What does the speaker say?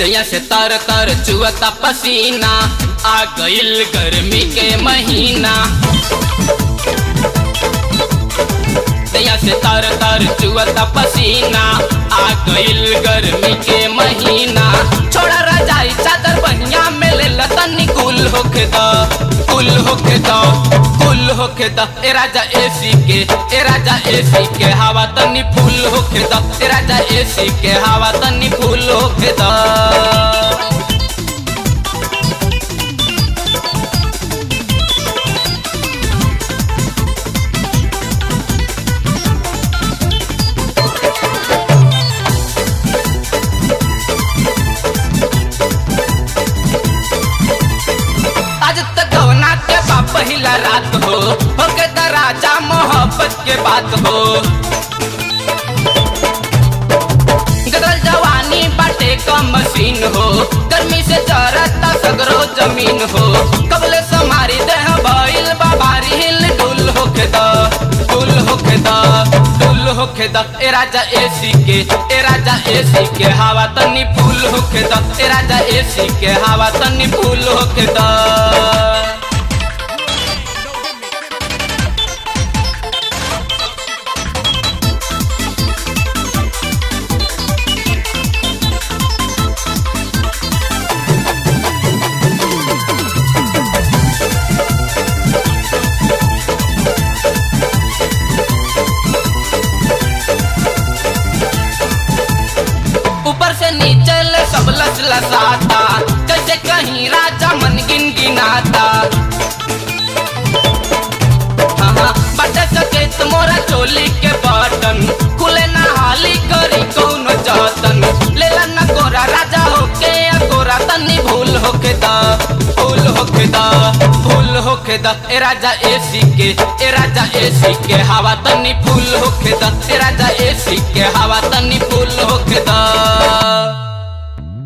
दैया से तर तर चुअता पसीना आ गइल गर्मी के महीना दैया से तर तर चुअता पसीना आ गइल गर्मी के महीना छोड़ा रजाई चादर बहिया में ले लतनी कुल होके द कुल होके द कुल होके द ए राजा एसी के ए राजा एसी के हवा तनी फूल होके द ए राजा एसी के हवा तनी फूल होके द आज तक गवना के बा पहिला रात हो होके द राजा मोहब्बत के बात हो गदल जवानी बाटे का मशीन हो गर्मी से चरता सगरो जमीन हो कबले समारी देह भइल बाबारी हिल डुल होके द डुल होके द डुल होके द ए राजा एसी के ए राजा एसी के हवा तनी फूल होके द ए राजा एसी के हवा तनी फूल होके द ऊपर से नीचे ले सब लस लसाता जैसे कहीं राजा मन गिन गिनाता हाँ हाँ बटे सके तुम्हारा चोली के बटन खुले ना हाली करी कौन जतन ले ला ना गोरा राजा होके या गोरा तनी भूल होके दा भूल होके दा भूल होके दा ए राजा एसी के ए राजा एसी के हवा तनी फूल होके दा ए राजा एसी के हवा तनी फूल होके दा